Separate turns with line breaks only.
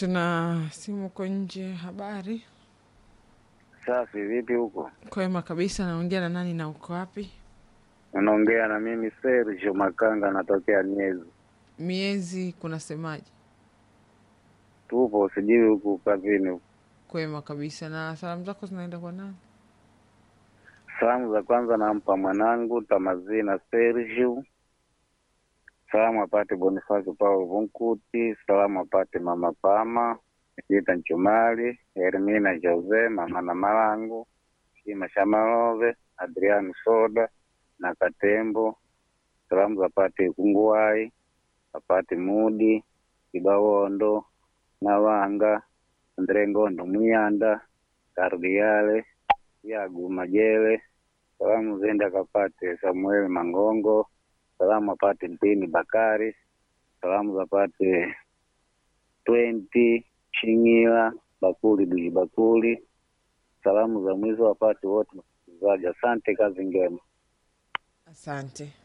tuna simu uko nje. Habari
Safi, vipi huko?
kwema kabisa. Naongea na nani na uko wapi?
Unaongea na mimi Sergio Makanga, natokea Miezi.
Miezi kunasemaje?
Tupo sijui huku kazini huku.
Kwema kabisa. Na salamu zako zinaenda kwa nani?
Salamu za kwanza nampa mwanangu Tamazina Sergio. Salamu apate Bonifasi Paulo Vunkuti. Salamu apate mama Pama Jita Nchumali, Hermina Jose, mama na Malangu, Shima Shamalove, Adriano Soda na Katembo. Salamu zapate Kunguwai, apate Mudi, Kibawondo, Nawanga, Andre Ngondo Muyanda, Kardiale, Yagu Majele. Salamu zende akapate Samuel Mangongo. Salamu apate Mpini Bakari. Salamu zapate Twenty Shingila Bakuli Duji Bakuli. Salamu za mwizo wapate wote wasikilizaji. Asante, kazi njema.
Asante.